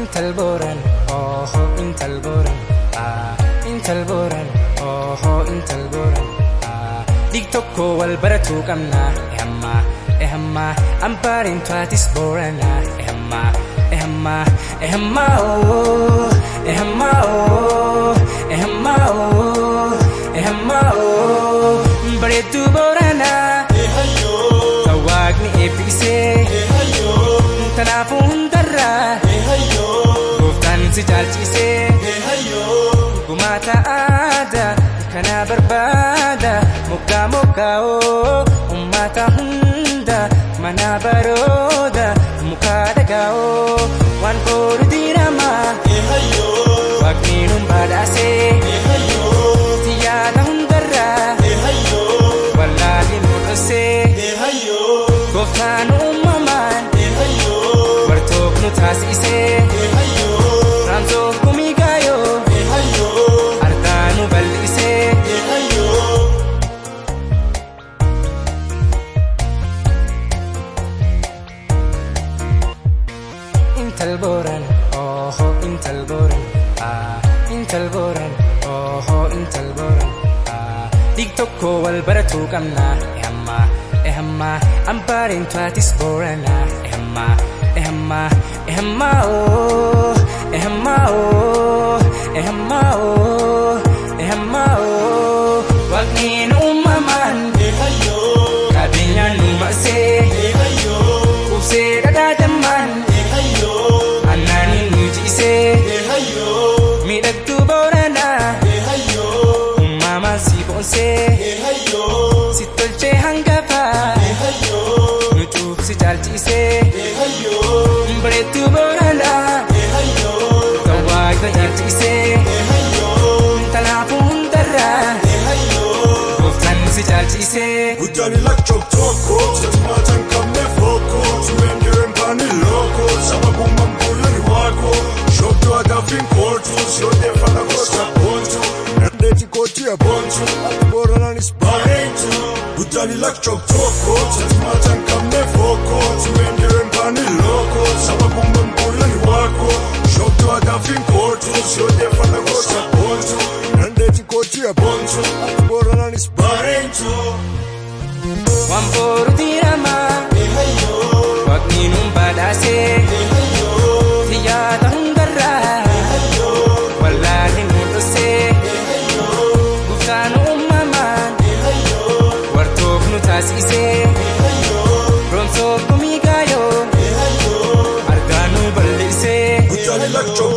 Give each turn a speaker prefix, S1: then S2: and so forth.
S1: intal booran ooho intal booran ah intal booran ooho intal booran ah dig tokko wal baratuu qabna ehamma ehamma ampaarin tuatis boorana ehamma ehamma ehamma oo ehamma oo ehamma oo ehamma oo bareedduu boorana tawaaqni eebbisee tanaafuu hundarraa gooftaan si jaalchisee gumaata aadaa kana barbaada moggaa moggaa'oo ummata hunda mana barooda mukaa dhagaa'oo waan koolu diiramaa waaqni nun badhaasee si yaada hundarraa wallaalli nu dhossee gooftaan uumamaan wartook nu taasisee raamsoof gumii gaayoo argaa nu bal'isee intal booran ooho intal booran ah intal booran ooho intal booran ah dig tokko wal baratuu qabna ehamma ehamma ampaarin tuatis boorana ehamma ehamma ehamma oo ehamma oo ehamma oo ehamma oo waaqniin uumamaan qabeenyaan nu marsee qubsee dhadhaadammaan annaaniin nu jiisee miidhagduu booranaa uumamaan si boonsee si tolchee hangafaa nu cuubsi jaalchisee bareedduu booranaa tawaaqna jaalchisee tanaafuu hundarraa gooftaan si jaalchisee
S2: Guddaani lakchoo tokko Satimaata hin qabne fooko Tumeen direen baanii looko Sababummaan bullani waako Shoobduu agaafiin kooltu Siyooddeeffata gosa boontu Dandeetti kootti aboontu Ati booranaanis bareetu Guddaani lakchoo tokko Satimaata hin qabne fooko Tumeen direen baanii looko Sababummaan bullani waako Shoobduu agaafiin kooltu Siyooddeeffata gosa boontu Dandeetti kootti aboontu Ati booranaanis bareetu
S1: waan booru diiramaa waaqni nun badhaasee si yaada hundarraa wallaalli nu dhossee gooftaan uumamaan wartook nu taasisee roomsoof gumii gaayoo argaa nu bal'isee
S2: Guddaani lakchoo